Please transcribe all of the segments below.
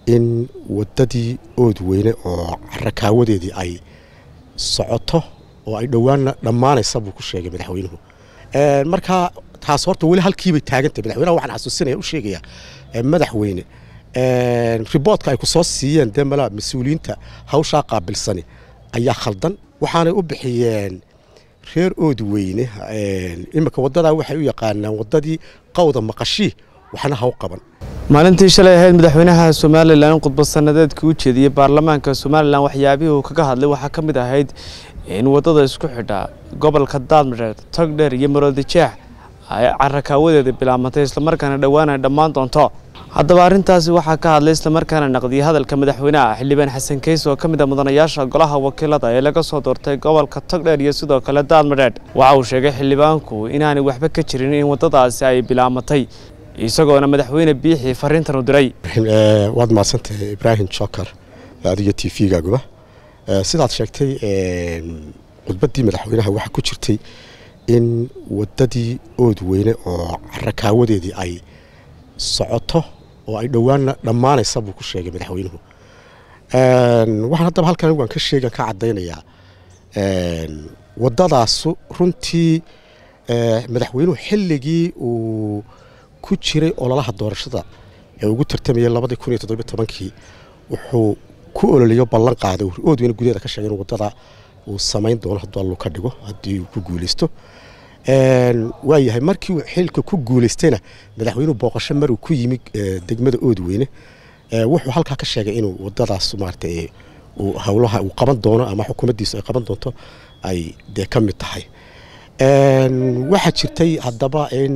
in wadadii ood weyne oo carakaawadeedii ay socoto oo ay dhowaanna dhammaanaysa buu ku sheegay madaxweynuhu marka taas horta weli halkiibay taagantay madaxweynaha waxaan xasuusinaya u sheegaya madaxweyne riboodka ay ku soo siiyeen dee malaa mas-uuliyiinta hawshaa qaabilsani ayaa khaldan waxaanay u bixiyeen reer ood weyne iminka wadadaa waxay u yaqaanaan wadadii qawda maqashii waxna ha u qaban maalintii shalay ahayd madaxweynaha somalilan khudbad sanadeedkii u jeediyey baarlamaanka somalilan waxyaabihii uu kaga hadlay waxaa ka mid ahayd in wadada isku xidha gobolka daadmareed togdheer iyo maroodijeex ay carakaawadeeda bilaabantay islamarkaana dhowaan ay dhammaan doonto haddaba arrintaasi waxaa ka hadlay islamarkaana naqdiyey hadalka madaxweynaha xildhibaan xasan keys oo ka mid a mudanayaasha golaha wakiilada ee laga soo doortay gobolka togdheer iyo sidoo kale daadmadheedh waxa uu sheegay xildhibaanku inaanay waxba ka jirin in wadadaasi ay bilaamatay isagoona madaxweyne biixii fariintan u diray waad mahadsantahay ibraahim jokar adiga t v-gaaguba sidaad sheegtay khudbaddii madaxweynaha waxaa ku jirtay in wadadii ood weyne oo carakaawadeedii ay socoto oo ay dhowaanna dhammaanaysa buu ku sheegay madaxweynuhu waxaan haddaba halkan waan ka sheegan ka caddaynayaa wadadaasu runtii madaxweynuhu xilligii uu ku jiray ololaha doorashada ee ugu tartamayay labadii kun iyo toddobiyo tobankii wuxuu ku ololayo ballan qaaday ood weyne gudaheeda ka sheegay in wadada uu samayn doono hadduu allu ka dhigo haddii uu ku guulaysto waayahay markii uu xilka ku guulaystayna madaxweynuhu booqasho maruu ku yimi degmada oodweyne wuxuu halkaa ka sheegay inuu wadadaas maarata howlaha uu qaban doono ama xukuumaddiisu ay qaban doonto ay dee ka mid tahay waxaa jirtay haddaba in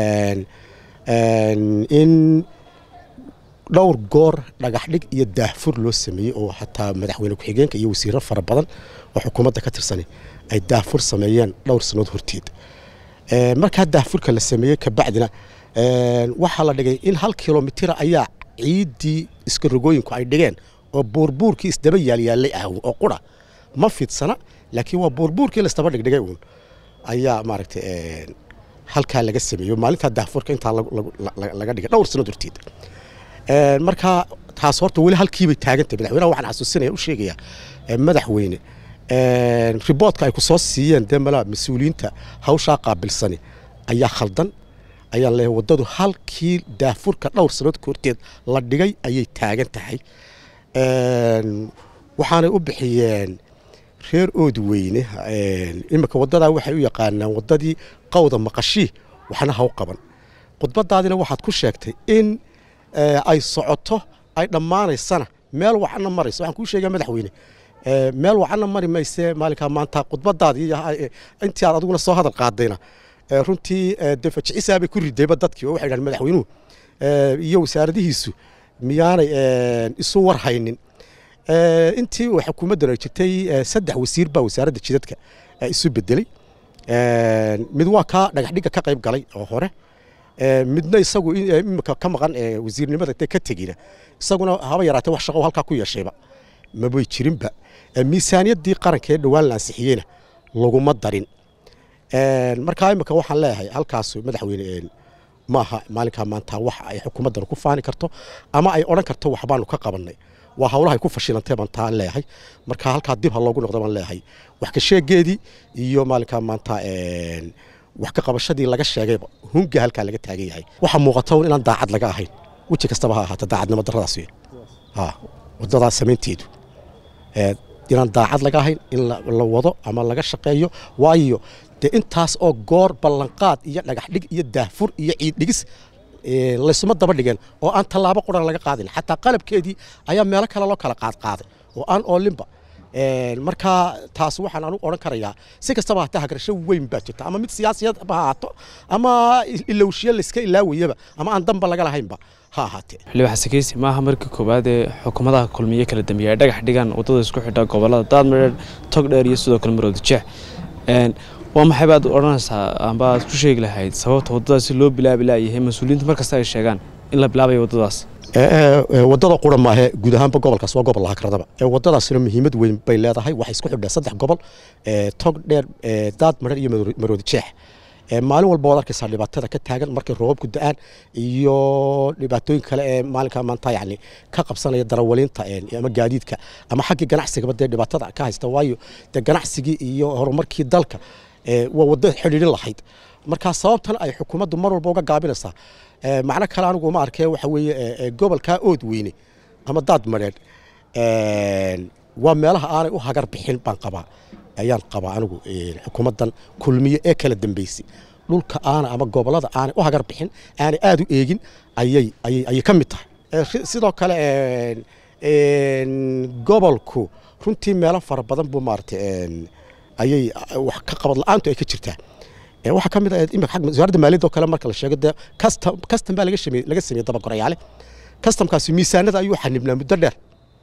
in dhowr goor dhagaxdhig iyo daahfur loo sameeyey oo xataa madaxweyne ku-xigeenka iyo wasiiro fara badan oo xukuumadda ka tirsani ay daahfur sameeyeen dhowr sannood horteed markaa daahfurka la sameeyey kabacdina waxaa la dhigay in hal kilomitira ayaa ciiddii iskarogooyinku ay dhigeen oo buurbuurkii isdaba yaalyaalay ah oo qura ma fidsana laakiin waa buurbuurkii laisdaba dhigdhigay uun ayaa maaragtay halkaa laga sameeyo maalintaa daahfurka intaa laga dhigay dhowr sannood horteed marka taas horta weli halkiibay taagantay madaxweynaha waxaan xasuusinaya u sheegaya madaxweyne riboodka ay ku soo siiyeen dee malaa mas-uuliyiinta hawshaa qaabilsani ayaa khaldan ayaan leeyahay waddadu halkii daafurka dhowr sannood horteed la dhigay ayay taagan tahay waxaanay u bixiyeen reer ood weyne iminka wadadaa waxay u yaqaanaan wadadii qawda maqashii waxna ha u qaban khudbadaadina waxaad ku sheegtay in ay socoto ay dhammaanaysana meel wacana maraysa waxaan kuu sheegaa madaxweyne meel wacana mari mayse maalinkaa maanta khudbadaadii intii aad adiguna soo hadal qaadayna runtii dee fajicisaabay ku ridayba dadkii oo waxay dhahan madaxweynuhu iyo wasaaradihiisu miyaanay isu war haynin intii uu xukuumaddan ay jirtay saddex wasiir baa wasaaradda jidadka isu bedelay mid waa kaa dhagaxdhigga ka qayb galay oo hore midna isagu imika ka maqan wasiirnimada ka tegina isaguna haba yaraatee wax shaqo halkaa ku yeeshayba mabay jirinba miisaaniyaddii qarankee dhowaan la ansixiyeyna laguma darin markaa imika waxaan leeyahay halkaas madaxweyne maaha maalinkaa maanta wax ay xukuumaddan ku faani karto ama ay odhan karto waxbaanu ka qabannay waa hawlahay ku fashilantay baan taa leeyahay marka halkaa dib ha loogu noqdo baan leeyahay wax ka sheegeedii iyo maalinkaa maanta wax ka qabashadii laga sheegayba hunga halkaa laga taagan yahay waxaa muuqata un inaan daacad laga ahayn weji kastaba ha ahaata daacadnimo darradaas wey wadadaa samaynteedu inaan daacad laga ahayn in la wado ama laga shaqeeyo waayo dee intaas oo goor ballanqaad iyo dhagaxdhig iyo daahfur iyo ciiddhigis laysuma daba dhigeen oo aan tallaabo quran laga qaadin xataa qalabkeedii ayaa meelo kale loo kala qaadqaaday oo aan oolinba markaa taas waxaan anu odhan karayaa si kastaba hataa hagarasho weyn baa jirta ama mid siyaasiyad ha ahaato ama ilowshiyo layska ilaawayaba ama aan danba laga lahaynba ha ahaatee xildhibaan xasan keysi maaha markii koowaad ee xukuumadaha kulmiye kala dambeeya ay dhagax dhigaan waddada isku xidha gobollada daadmareer togdheer iyo sidoo kale maroodijeex waa maxay baad odhanaysaa amba aad ku sheegi lahayd sababta waddadaasi loo bilaabi laayahay mas-uuliyiinta markasta ay sheegaan in la bilaabayo waddadaas wadada qura maahe guud ahaanba gobolkaas waa gobol lahakradaba wadadaasina muhiimad weyn bay leedahay waxay isku xidhaa saddex gobol tog dheer daad marar iyo maroodi jeex maalin walba waad arkaysaa dhibaatada ka taagan markay roobabku da-aan iyo dhibaatooyin kale ee maalinka maanta yani ka qabsanaya darawaliinta ama gaadiidka ama xaggii ganacsigaba dee dhibaatada ka haysta waayo dee ganacsigii iyo horumarkii dalka waa waddo xidhiidhin lahayd markaa sababtan ay xukuumaddu mar walba uga gaabinaysaa macno kale anigu ma arkee waxa weeye gobolkaa ood weyne ama daad madheedh waa meelaha aanay u hagar bixin baan qabaa ayaan qabaa anigu xukuumaddan kulmiye ee kala dambeysay dhulka aana ama gobolada aanay u hagar bixin aanay aada u eegin ayay ayay ka mid tahay sidoo kale gobolku runtii meelo fara badan buu maarata ayay wax ka qabad la-aantu ay ka jirtaa waxaa ka mid ah imika xagga wasaaradda maaliyadda oo kale marka la sheego dee custom custom baa laga sameeyey laga sameeyey dabagorayaale customkaasi miisaanada ayuu xanibnaa muddo dheer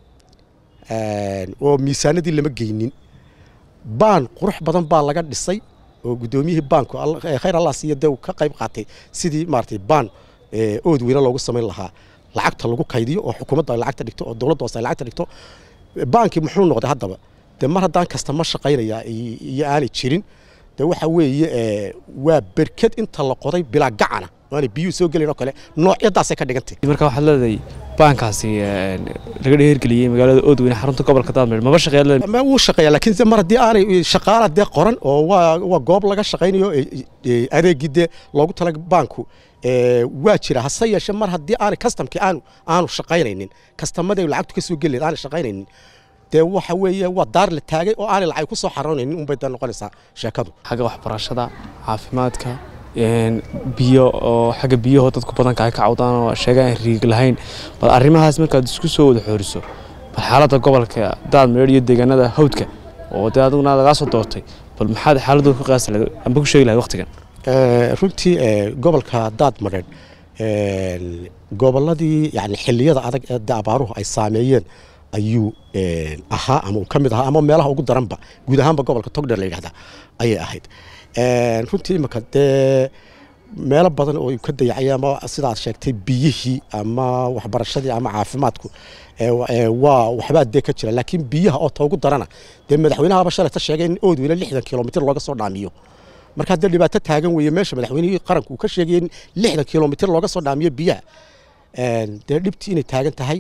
oo miisaanadii lama geynin baan qurux badan baa laga dhisay oo guddoomiyihii baanku khayr allah siiya dee uu ka qayb qaatay sidii maaragtay baan ood weyne loogu samayn lahaa lacagta lagu kaydiyo oo xukuumadda ay lacagta dhigto oo dowladda hoose ay lacagta dhigto baankii muxuu noqday haddaba dee mar haddaan kasta ma shaqaynaya iyo aanay jirin dee waxa weeye waa berked inta la qoday bilaa gacana waanay biyuhu soo gelayn oo kale noocyadaasay ka dhigantay marka waxaad leedahay baankaasi laga dheergeliyey magaalada oodweyne xarunta gobolka daadmeer maba shaqeeya wuu shaqeeya laakiin mar haddii aanay shaqaala dee qoran oo waa waa goob laga shaqaynayo adeegii dee loogu tala baanku waa jira hase yeeshee mar haddii aanay kastamkii aanu aanu shaqaynaynin kastamadii lacagtu ka soo gelayd aanay shaqaynaynin dee waxa weeye waa daar la taagay oo aanay lacag ku soo xaroonaynin unbay dee noqonaysaa sheekadu xagga waxbarashada caafimaadka biyo oo xagga biyahoo dadku badanka ay ka cawdaan oo sheegaan riig lahayn bal arrimahaas markaad isku soo wada xooriso bal xaaladda gobolka daadmeer iyo deegaanada hawdka oo dee adiguna lagaa soo doortay bal maxaad xaaladooda ku qaasi lahayd amba ku sheegi lahayd waqtigan runtii gobolka daad madheedh gobolladii yani xilliyada adag ee dee abaaruhu ay saameeyeen ayuu ahaa ama uu ka mid ahaa ama meelaha ugu daranba guud ahaanba gobolka togdheer la yidhahdaa ayay ahayd runtii imika dee meelo badan oo ka dayacay ama sidaad sheegtay biyihii ama waxbarashadii ama caafimaadku waa waxbaa dee ka jira laakiin biyaha oo ta ugu darana dee madaxweynahaba shalayta sheegay in oodweyne lixdan kilomitr looga soo dhaamiyo marka haddee dhibaato taagan weeye meesha madaxweynihii qaranku uu ka sheegay in lixdan kilomitr looga soo dhaamiyo biyaha dee dhibtii inay taagan tahay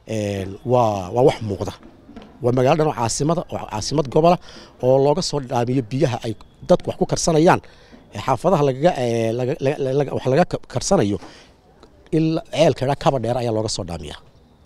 waa waa wax muuqda waa magaalo dhan oo caasimada oo caasimad gobola oo looga soo dhaamiyo biyaha ay dadku wax ku karsanayaan xaafadaha lagaga wax laga karsanayo ilaa ceelka dhaa kaba dheer ayaa looga soo dhaamiyaa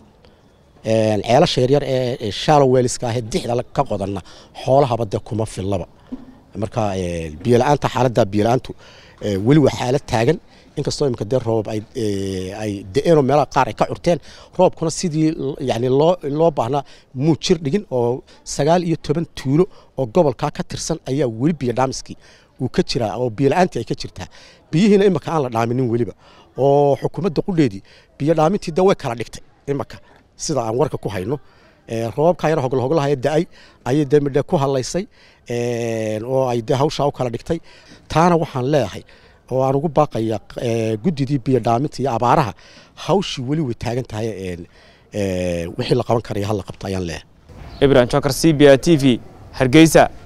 ceelasha yaryar ee shallow welliska ahee dixda ka qodanna xoolahaba dee kuma fillaba marka biyola'aanta xaaladda biyola'aantu weli waa xaalad taagan inkastoo imika dee roobab ay de-eenoo meelaha qaar ay ka curteen roobkuna sidii yani loo loo baahnaa muu jir dhigin oo sagaal iyo toban tuulo oo gobolkaa ka tirsan ayaa weli biyo dhaamiskii uu ka jiraa oo biyola'aantii ay ka jirtaa biyihiina imika aan la dhaaminin weliba oo xukuumadda qudheedii biyo dhaamintii de way kala dhigtay imika sida aan warka ku hayno roobabkaa yar hoglahoglahaye da-ay ayay dee midhe ku hadlaysay oo ay dee hawshaa u kala dhigtay taana waxaan leeyahay oo aan ugu baaqaya guddidii biyo dhaaminta iyo abaaraha hawshii weli way taagan tahay wixii la qaban karaya hal la qabto ayaan leeyahay ibrahim jokar c b a t v hargeysa